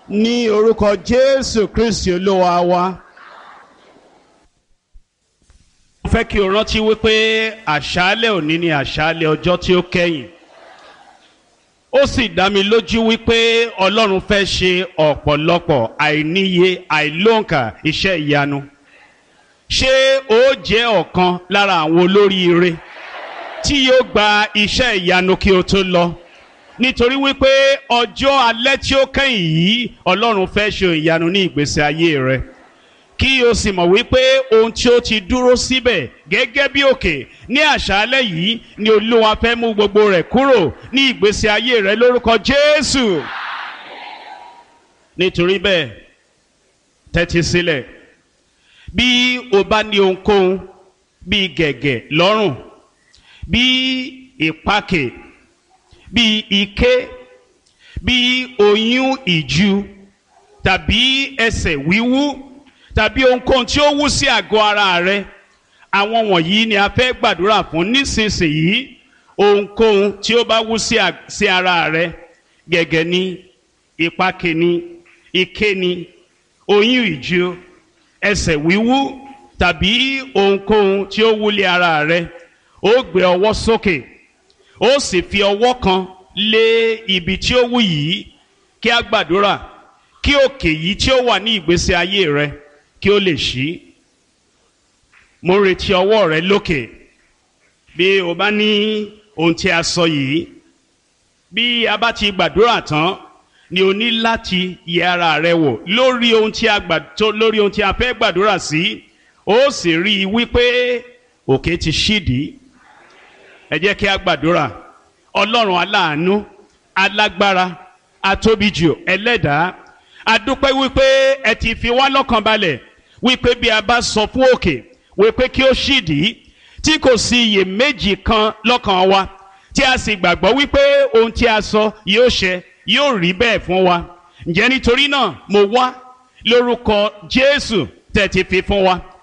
ní orúkọ jésù kristi olúwa wa. mo fẹ́ kí o rántí wípé àṣálẹ̀ òní ni àṣálẹ̀ ọjọ́ tí ó kẹ́yìn ó sì dá mi lójú wípé ọlọ́run fẹ́ ṣe ọ̀pọ̀lọpọ̀ àìníye àìlóǹkà iṣẹ́ ìyanu ṣé ó jẹ́ ọ̀kan lára àwọn olóríire tí yóò gba iṣẹ́ ìyanu kí o tó lọ nítorí wípé ọjọ́ alẹ́ tí ó kẹ́yìn yìí ọlọ́run fẹ́ ṣe ìyanu ní ìgbésí ayé rẹ kí o sì mọ̀ wípé ohun tí ó ti dúró síbẹ̀ gẹ́gẹ́ bí òkè ní àṣálẹ́ yìí ni olúwa fẹ́ mú gbogbo rẹ̀ kúrò ní ìgbésí ayé rẹ lórúkọ jésù nítorí bẹ́ẹ̀ tẹ́tí sílẹ̀ bí o bá ní ohunkóhun bíi gẹ̀gẹ̀ lọ́rùn bíi ìpakè bíi ike bíi oyún ìju tàbí ẹsẹ̀ wíwú tàbí ohunkóhun tí ó wú sí àgọ́ ara rẹ àwọn wọ̀nyí ni a fẹ́ gbàdúrà fún nísinsìnyí ohunkóhun tí ó bá wú sí ara rẹ gẹ̀gẹ̀ ni ìpakè ni ike ni oyún ìju ẹsẹ̀ wíwú tàbí ohunkóhun tí ó wúlé ara rẹ ó gbé ọwọ́ sókè ó sì fi ọwọ́ kan lé ibi tí ó wú yìí kí a gbàdúrà kí òkè yìí tí ó wà ní ìgbésí ayé rẹ kí ó lè ṣí mo ń retí ọwọ́ rẹ lókè bí o bá ní ohun tí a sọ yìí bí a bá ti gbàdúrà tán ni o ní láti yẹ ara rẹ wò lórí ohun tí a gbà tó lórí ohun tí a fẹ́ gbàdúrà sí ó sì rí i wípé òkè ti ṣídìí ẹ jẹ́ kí a gbàdúrà ọlọ́run aláàánú alágbára atóbijù ẹlẹ́dàá adúpẹ́ wípé ẹ ti fi wá lọ́kàn balẹ̀ wípé bí a bá sọ fún òkè wípé kí ó ṣídìí tí kò sí iyèméjì kan lọ́kàn wa tí a sì gbàgbọ́ wípé ohun tí a sọ yóò ṣẹ yóò rí bẹ́ẹ̀ fún wa ǹjẹ́ nítorí náà mo wá lórúkọ jésù tẹ̀ ti fi fún wa